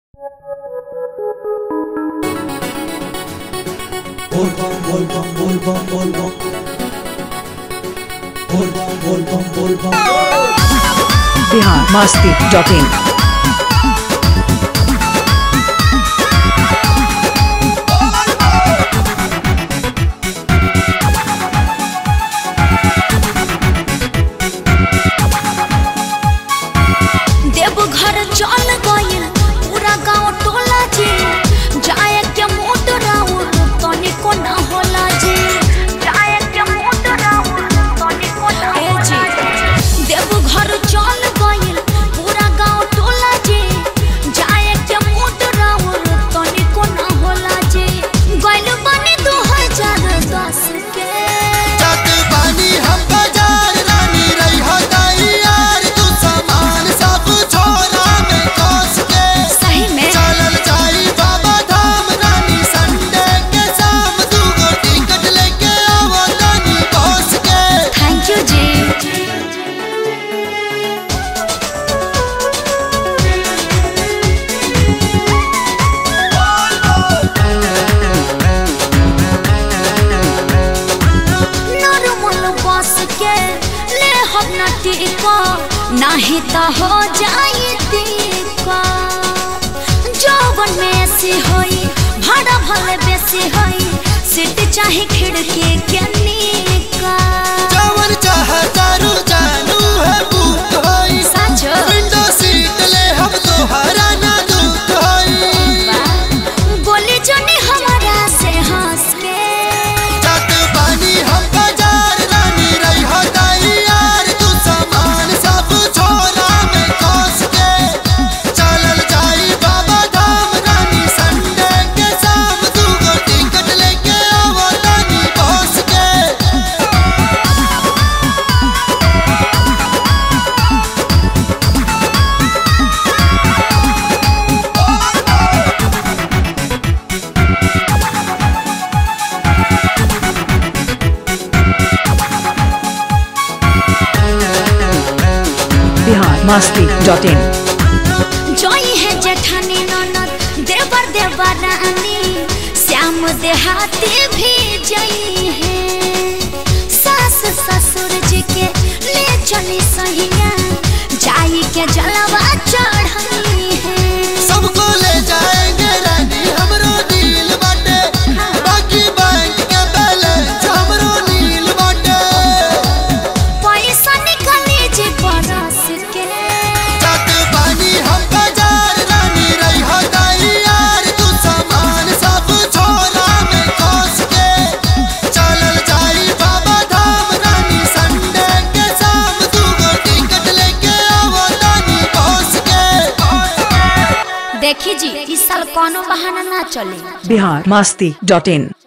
Volvan, volvan, volvan, volvan. Volvan, volvan, volvan. Bihar Masti dot in Deoghar चल गइल पूरा गांव टोला जी जाए के मोट राउर तनिको ना होला जी जाए के मोट राउर तनिको ना होला जी देवघर चल गइल पूरा गांव टोला जी जाए के मोट राउर तनिको ना होला जी गइल बनी 2010 के जात बानी हम बाजार रानी रही हो तैयार तू सामान सब छोरा में कोस के सही में चलल जाई बाबा धाम रानी संडे के शाम दू गो टिकट लेके आवो रानी कोस के thank you ji normal bus के ले हम न टिको नहीं तो हो जाई टिको जौवन में से होई भाड़ा भले बेसी होई सीट चाहे खिड़की के नीका जवन चाह तारू जानू है बुक होई साचो विंडो सीट ले हम तोहरा ना दुख होई बोली जनी हमारा से हंस के जात बानी हम बाजार रानी रही हो तैयार तू सामान सब छोरा में कोस के चलल जाई बाबा धाम रानी संडे के शाम दू गो टिकट लेके आवो रानी कोस के बिहार मस्ती डॉट इन जोई है जेठानी ननद देवर देवरानी श्याम देहाती भी जई है सास ससुर जी के ले चली सहिया जाई के जलवा चढ़ाई है सबको ले जाएंगे रानी हमरो दिल बाटे बाकी बैंक के बैलेंस हमरो नील बाटे पैसा निकले जे बरस के जात बानी हम बाजार रानी रही हो तैयार तू सामान सब छोरा में कोस के चलल जाई बाबा धाम रानी संडे के शाम दू गो टिकट लेके आवो रानी कोस के देखी जी इस साल कोनो बहाना ना चले बिहार मस्ती डॉट इन